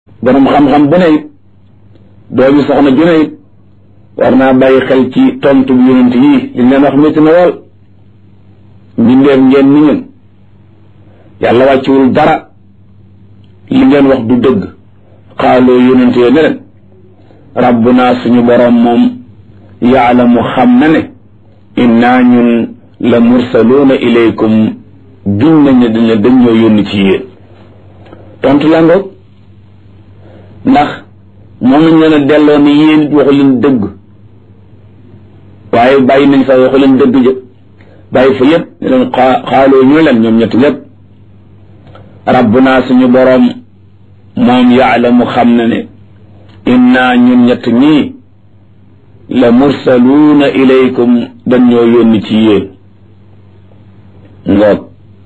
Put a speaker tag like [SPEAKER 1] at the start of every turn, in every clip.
[SPEAKER 1] borom xam-xam bu ne it doomi soxna ju ne it war naa bàyyi xel ci tontu bi yonent yii li leen wax métti na lool mbindeef ngeen ni ñun yàlla wàcciwul dara li ngeen wax du dëgg xaaloo yonent yee ne leen rabbuna suñu borom moom yaalamu xam na ne innaa ñun la mursaluuna ilaykum giñ nañ ne dañ dañ ñoo yónni ci yéen tontu la ngoog ndax moom nañ leen a delloo ni yéen it waxu leen dëgg waaye bàyyi nañ fa waxu leen dëgg jë bàyyi fa yëpp ne leen xaaloo ñu leen ñoom ñett ñëpp rabbuna suñu boroom moom yaalamu xam na ne inna ñun ñett ñii la mursaluuna ilaykum dañ ñoo yónni ci yéen ngoog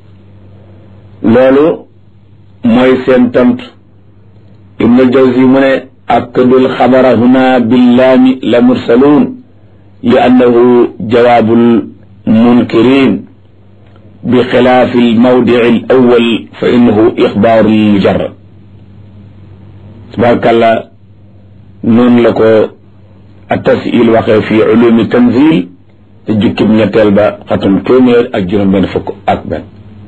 [SPEAKER 1] loolu mooy seen tontu ibnu jawzi mu ne akkadul xabara huna billaami la mursaluun li annahu jawaabul munkirin bi xilaafi almawdici al awal fa innahu ixbaaru mujarrad tabarakàllah noonu la ko at-tas'il waxee fi ulumi tanzil te jukkib ñetteel ba xatum téeméer ak juróom benn fukk ak benn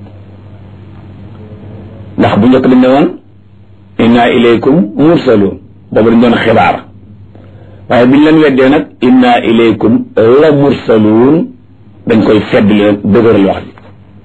[SPEAKER 1] ndax bu njëkk dañ ne woon inna ilaykum mursaluun boobu dañ doon xibaar waaye biñ leen weddee nag inna ilaykum la mursaluun dañ koy fedd leen dëgëral wax ji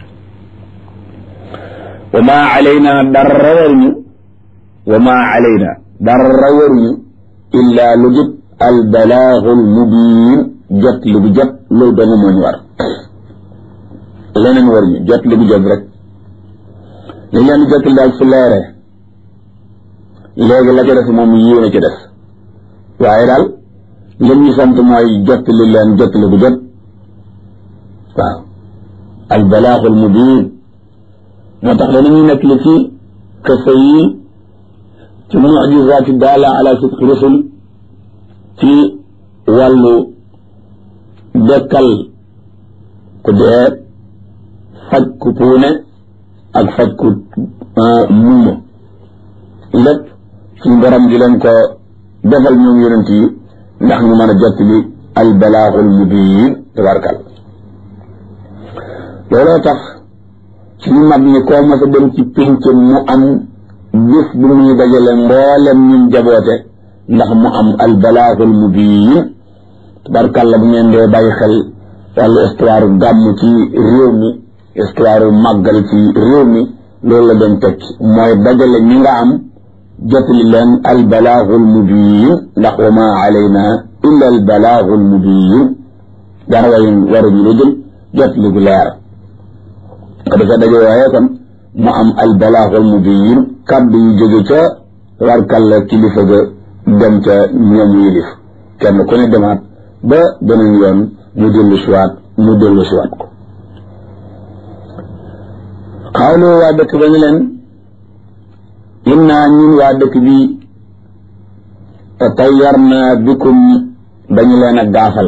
[SPEAKER 1] wa ma alayna dara waruñu wa ma alayna dara waruñu illa lu jub al balaagul mubiin jot li bu jot loolu dong moo ñu war leneen waruñu jot li bu jot rek li leen di jottali daal su leeree léegi la ca des moom yéene ci des waaye daal lim ñu sant mooy jottali leen jottali bu jot waaw al balaaxul mubiin moo tax danañuy nekk li ci kese yi ci mujizaati daala ala sidqi rusul ci wàllu dekkal ku dee faj ku puune ak faj ku muuma lépp suñu borom di leen ko defal ñoom yonent yi ndax ñu mën a jottali al balaaxul mubiin tabarkal looloo tax suñu mag ñi koo mas a dem ci pénc mu am bis bu muy dajale mboolem ñun jaboote ndax mu am al balaaxul mubiin tabarkalla bu ngeen dee bàyyi xel wàllu histoire gàmm ci réew mi histoire màggal ci réew mi loolu la doon tekki mooy dajale ñi nga am jotali leen al balaaxul mubiin ndax wa ma alayna illa al balaaxul mubiin dara way waruñu lu jël jotali gu leer ko dafa daje waaye kon mu am al balaaxul mubiin kàddu yu jóge ca warkalla kilifa ga dem ca ñoom yilif kenn ku ne demaat ba beneen yoon mu dellu siwaat mu dellu siwaat ko xawlu waa dëkk ba ñu leen innaa ñun waa dëkk bi tatayyarna bikum dañu leen a gaafal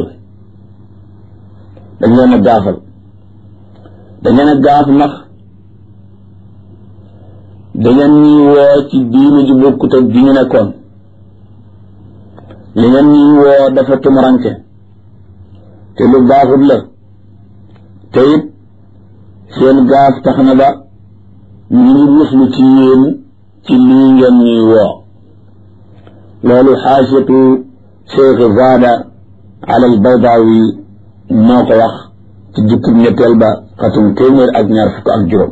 [SPEAKER 1] dañu leen a gaafal dañu leen a gaaf ndax dangeen ñuy woo ci diine ju bokkut ak di ñu nekkoon li ngeen ñuy woo dafa tumuranke te lu baaxut la te it seen gaaf tax na ba ñu ngi muslu ci yéen ci lii ngeen ñuy woo loolu xaasiyatu cheikh zaada ala al baydawi moo ko wax ci jukkib ñetteel ba xatum téeméer ak ñaar fukk ak juróom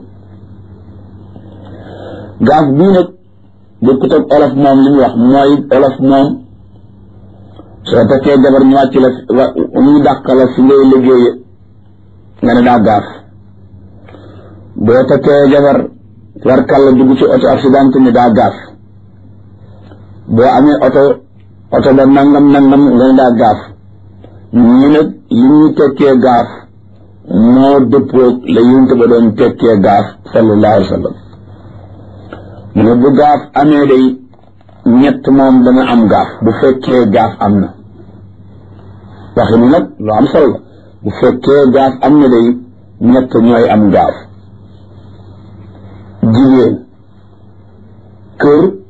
[SPEAKER 1] gaaf bii nag bokkut ak olof moom li mu wax mooy olof moom soo takkee jabar ñu wàcc la ñu dàq la fi ngay liggéeye nga ne daa gaaf boo takkee jabar warkal la dugg ci oto accident ni daa gaaf boo amee oto oto ba nangam nangam nga ne daa gaaf ñu nag li ñuy tekkee gaaf moo dëppoo la yunt ba doon tekkee gaaf sallallahu alayhi wa sallam mu ne bu gaaf amee day ñett moom dana am gaaf bu fekkee gaaf am na waxi ni nag lu am solo la bu fekkee gaaf am na day ñett ñooy am gaaf jigéen kër